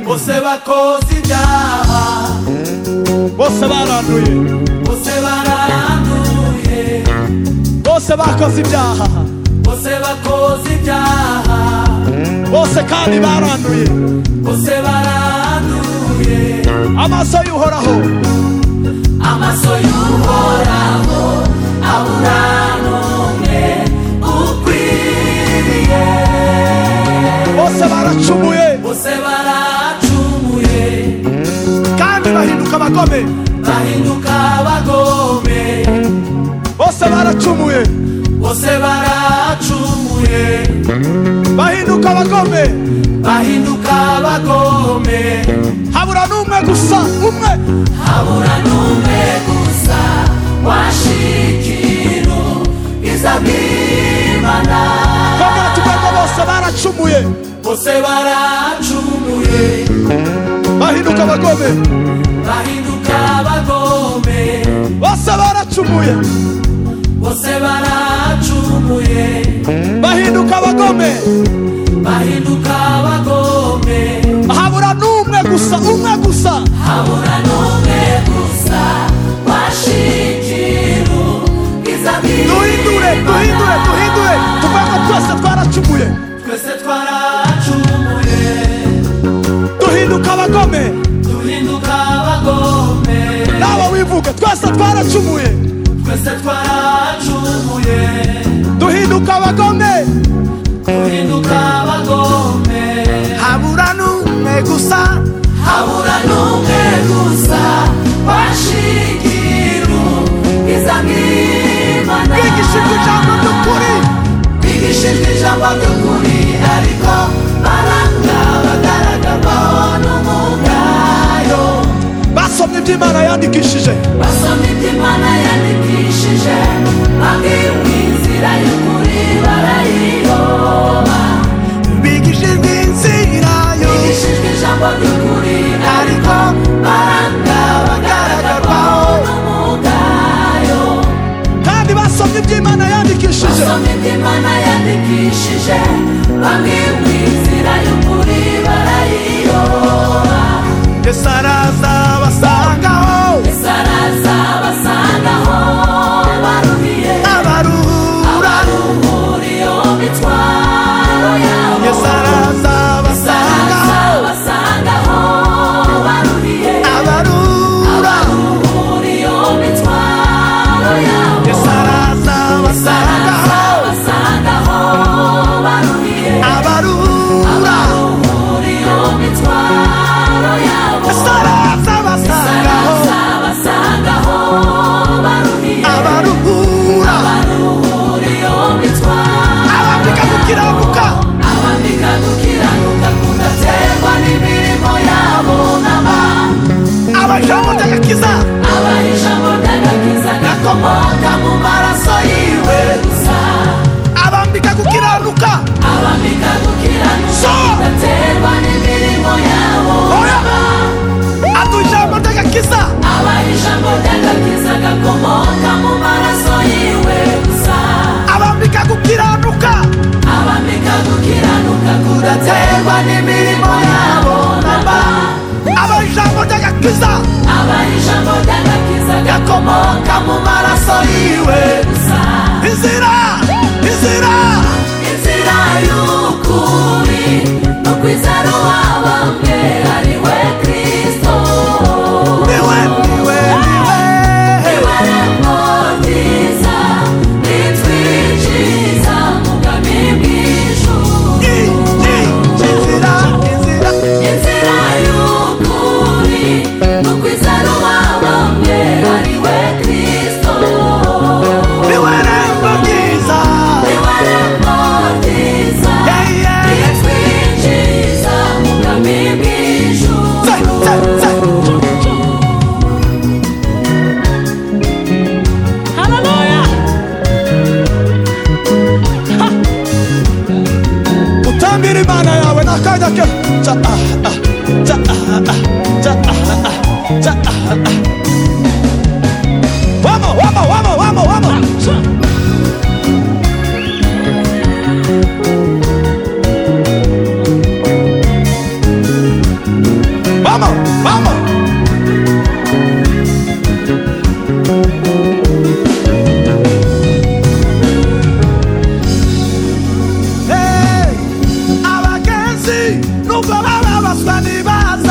bose bakoze ibyaha bose baranduye bose baranduye bose bakoze ibyaha bose bakoze ibyaha bose kandi baranduye bose baranduye amaso y'uhoraho amaso y'uhoraho abura n'umwe ukwiriye bose baracumuye bose baracumuye kandi bahinduka abagome bahinduka abagome bose baracumuye bose baracumuye bahinduka abagome bahinduka abagome habura n'umwe gusa umwe habura n'umwe gusa washikiro izabwimana bagatubwa ngo bose baracumuye bose baracumuye bahinduka abagome bahinduka abagome bose baracumuye bose baracumuye bahinduka abagome bahinduka abagome habura n'umwe gusa umwe gusa habura n'umwe gusa washikiro duhindure duhindure izabwimana duhindure tuvuge ko twese twaracumuye twese twaracumuye duhinduka abagome duhinduka abagome nawe wivuge twese twaracumuye twese twaracumuye duhinduka abagome duhinduka abagome habura n'umwe gusa habura n'umwe gusa washigiru izabwimana bigishijwe ijambo ry'ukuri bigishijwe ijambo ry'ukuri ariko baranga bagaragamaho n'umugayo basomye iby'imana yandikishije basoma iby'imana yandikishije babwiwe inzira y'ukuri barayiyoba bigishijwe inzira yo bigishijwe ijambo ry'ukuri ariko baranga bagaragarwaho n'umugayo kandi basomye iby'imana yandikishije basoma iby'imana yandikishije babwiwe inzira y'ukuri barayiyoba yesu araza basangaho ese araza basangaho baruhiye abaruhura abaruhura iyo mitwaro yabo araza Saraza basangaho baruriye abaruhura abaruhura iyo mitwaro yabo araza Saraza basangaho baruriye abaruhura abaruhura iyo mitwaro yabo araza Saraza basangaho baruriye abaruhura abaruhura iyo mitwaro abambika gukiranuka abambika gukiranuka kudaterwa n'imirimo yabo n'abantu abajamo ndagakiza abaha ijambo ry'agakiza gakomoka mu maraso yiwe gusa abambika gukiranuka abambika gukiranuka So! bidaterwa n'imirimo yabo Oya! atujamo ndagakiza abaha ijambo ry'agakiza gakomoka mu maraso yiwe gusa abambika gukiranuka abambika gukiranuka kudaterwa n'imirimo yabo namba abajamo ndagakiza abaha ijambo ry'agakiza gakomoka mu maraso yiwe gusa inzira inzira inzira y'ukuri no kwizera uwabambwe ari we kristo niwe niwe niwe niwe rembo ryiza n'ijwi ryiza mu bwami bw'ijuru I- I- inzira inzira inzira y'ukuri no kwizera uwabambwe ari we kristo niwe rembo ryiza niwe rembo ryiza Yeah, Kyo, cha ah ah, cha ah ah, cha ah ah, cha ah ah. Vamos, vamos, vamos, vamos, vamos. Vamos, vamos. Hey, Abakensi, nous voilà, voilà.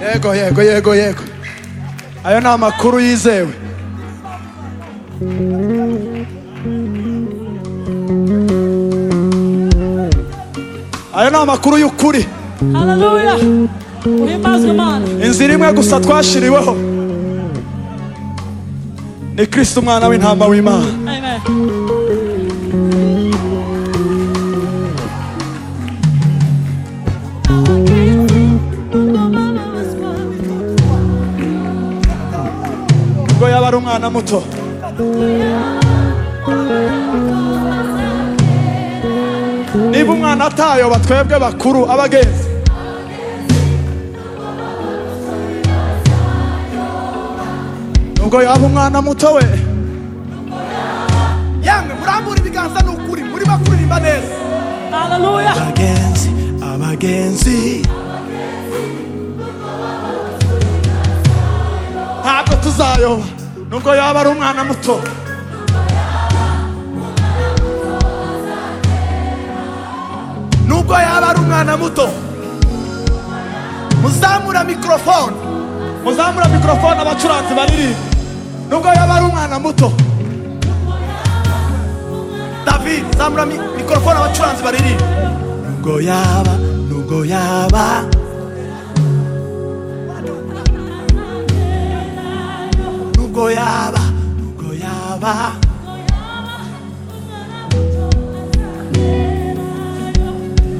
yego yego yego yego ayo ni amakuru yizewe ayo ni amakuru y'ukuri Haleluya. Uhimbazwe Imana. inzira imwe gusa twashiriweho ni kirisita umwana w'intama w'imana Amen. ubwo yaba ari umwana muto niba umwana atayoba twebwe bakuru abagenzi ubwo yaba umwana muto we yamwe murambura ibiganza ni ukuri muri bakuririmba neza Haleluya. abagenzi abagenzi ntabwo tuzayoba nubwo yaba ari umwana muto nubwo yaba ari umwana muto muzamura mikorofone muzamura mikorofone abacuranzi baririmba nubwo yaba ari umwana muto david zamura mi- mikorofone abacuranzi baririmba nubwo yaba nubwo yaba nubwo yaba nubwo yaba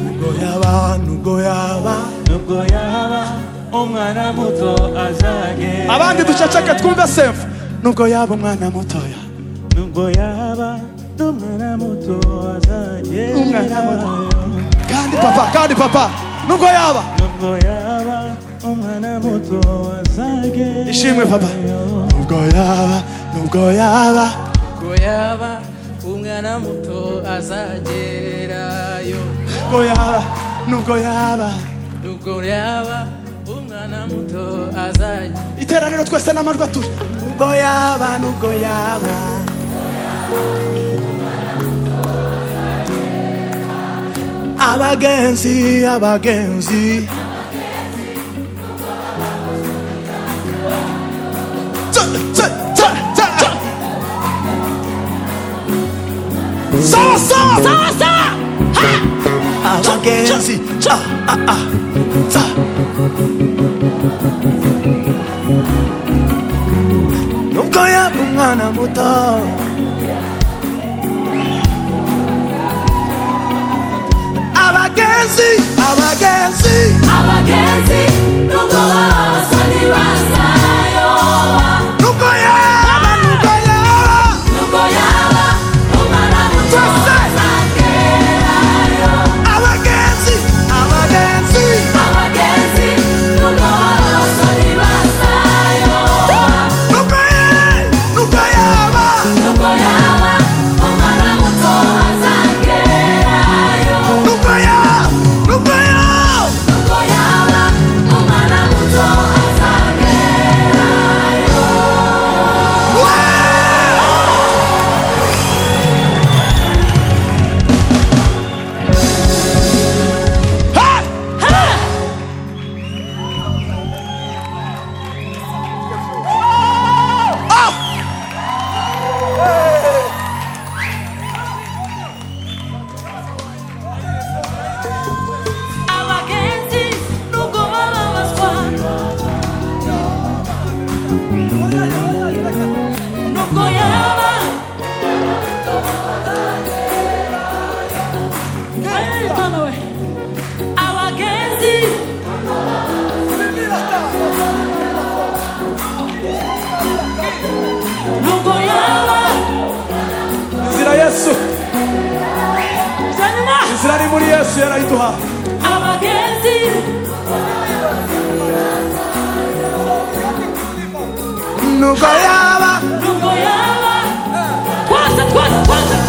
nubwo yaba nubwo yaba nubwo yaba umwana muto azagenda abandi duceceke twumve semfu nubwo yaba umwana mutoya nubwo yaba n'umwana muto azagenda Umwana muto. kandi papa kandi papa nubwo yaba nubwo yaba umwana muto azagenda ishimwe papa nubwo yaba nubwo yaba ko yaba umwana muto azagerayo nubwo yaba nubwo yaba ubwo yaba umwana muto azagerayo iteraniro twese n'amajwi atuje nubwo yaba nubwo yaba abagenzi abagenzi Tsa, tsa, tsa, tsa, tsa. sawa sawa sawa sawa abagenzi ah, ah, ah. Tsa. nubwo yaba umwana muto abagenzi abagenzi abagenzi nubwo basa ntibazayoba nubwo yaba nubwo yaba nubwo yaba umwana muto azagerayo abagenzi abagenzi abagenzi nubwo basa ntibazayoba nubwo yaba nubwo yaba nubwo yaba umwana muto azagerayo nubwo yaba nubwo yaba nubwo yaba umwana muto azagerayo Abagenzi nubwo bababazwa nubwo yaba Hey, Tano we. abagenzi nubwo yaba inzira yesu Janima. inzira ari muri yesu yarayiduha abagenzi nubwo yaba nubwo yaba twase twase twase